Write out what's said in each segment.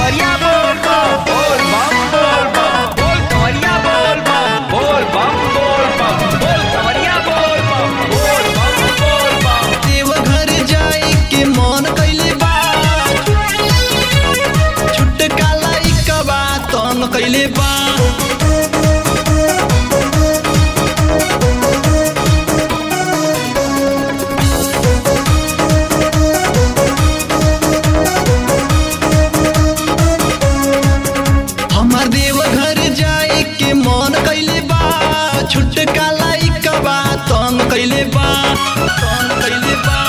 कवरिया बोल बम बोल बम बोल बम बोल कवरिया बोल बम बोल बम बोल बम बोल कवरिया बोल बम बोल बम बोल बम देवघर जाए के मन कैले बा छुटका लइका बा तंग कैले बा हमार देवघर जाए के मन कैले बा छुटका लइका बा तंग कैले बा तंग कैले बा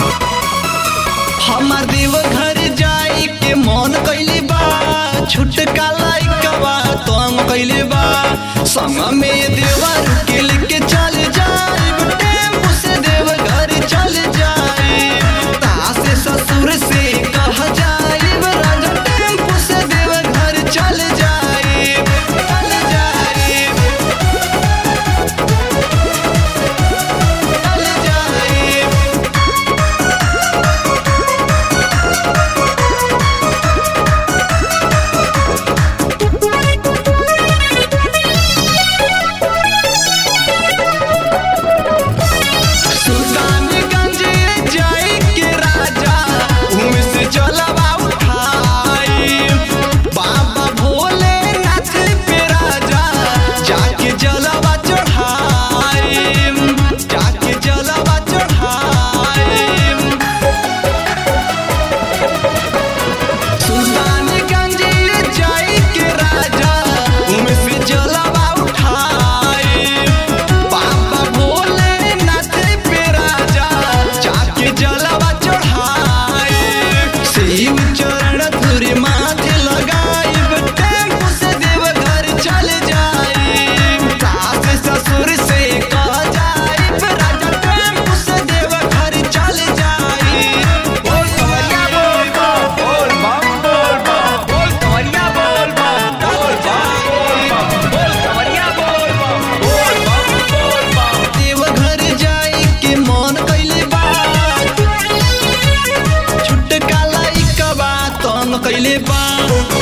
हमार देवघर जाए के मन कैले बा छुटका लइका बा तंग कैले बा संग में देवर के लेके चल जाए टेम्पू से देवघर चल जाए तास ससुर से कह जाए राजा टेम्पू से देवघर चल जाए चल जाए चल जाए सुल्तानगंज जाए के राजा उमे से जलवा उठाई बाबा भोलेनाथ पे राजा जाके जलवा चढ़ाई जाके जलवा चढ़ाई सुल्तानगंज जाए के राजा उमे से जलवा उठाई बाबा भोलेनाथ पे राजा जाके जलवा चढ़ाई शिव चरण धुरी माथे लगाइब टेम्पू से देवघर चल जाइब सास ससुर से कह जाइब राजा टेम्पू से देवघर चल जाइब बोल कवरिया बोल बम बोल बम बोल बम बोल कवरिया बोल बम बोल बम बोल बम बोल कवरिया बोल बम बोल बम बोल बम देवघर जाए के मन कैले बा छुटका लइका बा तंग कैले बा